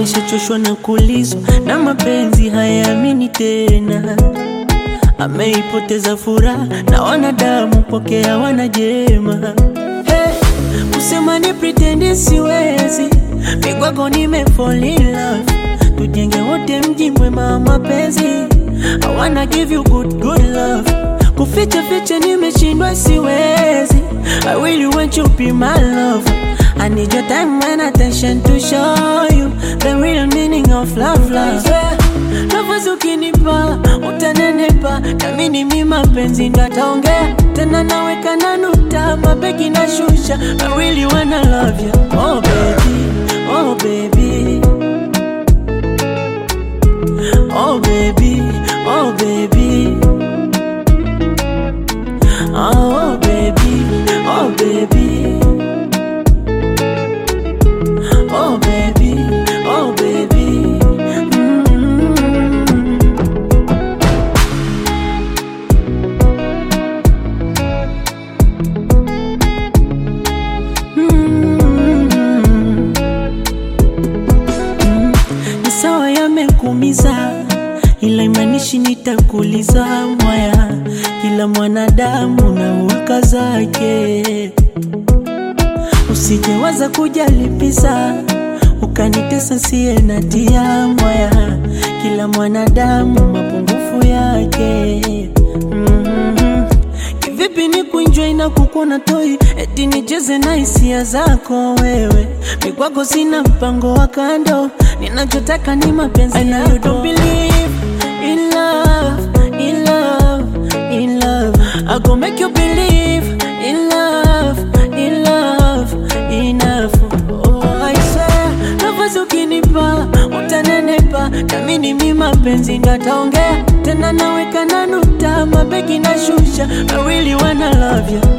Nishachoshwa na kulizwa na mapenzi hayaamini tena, ameipoteza furaha na wanadamu kwake hawana jema. Hey, kusema ni pretend siwezi, migwako nime fall in love, tujenge wote mji mwema wa mapenzi. I wanna give you good good love, kuficha ficha nimeshindwa siwezi. I really want you be my love. I need your time and attention to show you the real meaning of love, love. Yeah. Nafasi ukinipa utanenepa, namini mi mapenzi ndo ataongea tena, naweka na nukta, mabeki na shusha. I really wanna love you, oh baby, oh baby, oh baby, oh baby, oh baby, oh baby. Oh baby, oh baby. Mm. Mm. Mm. Ni sawa yamekumiza, ila imanishi nitakuliza mwaya. Kila mwanadamu na hulka zake Usijewaza kujalipisa ukanitesa siye na tia mwaya. Kila mwanadamu mapungufu yake. Mhm. Kivipi ni kuenjoy na kukuona toi, eti nicheze na hisia zako wewe? Mikwako sina mpango wa kando, ninachotaka ni mapenzi yako. I know you don't believe in love, in love, in love. I go make you believe in love, in love, enough. Oh, I swear, nafasi ukinipa utanenepa, namini mi mapenzi ndo ataongea tena, naweka na nukta, mabeki na shusha. I really wanna love you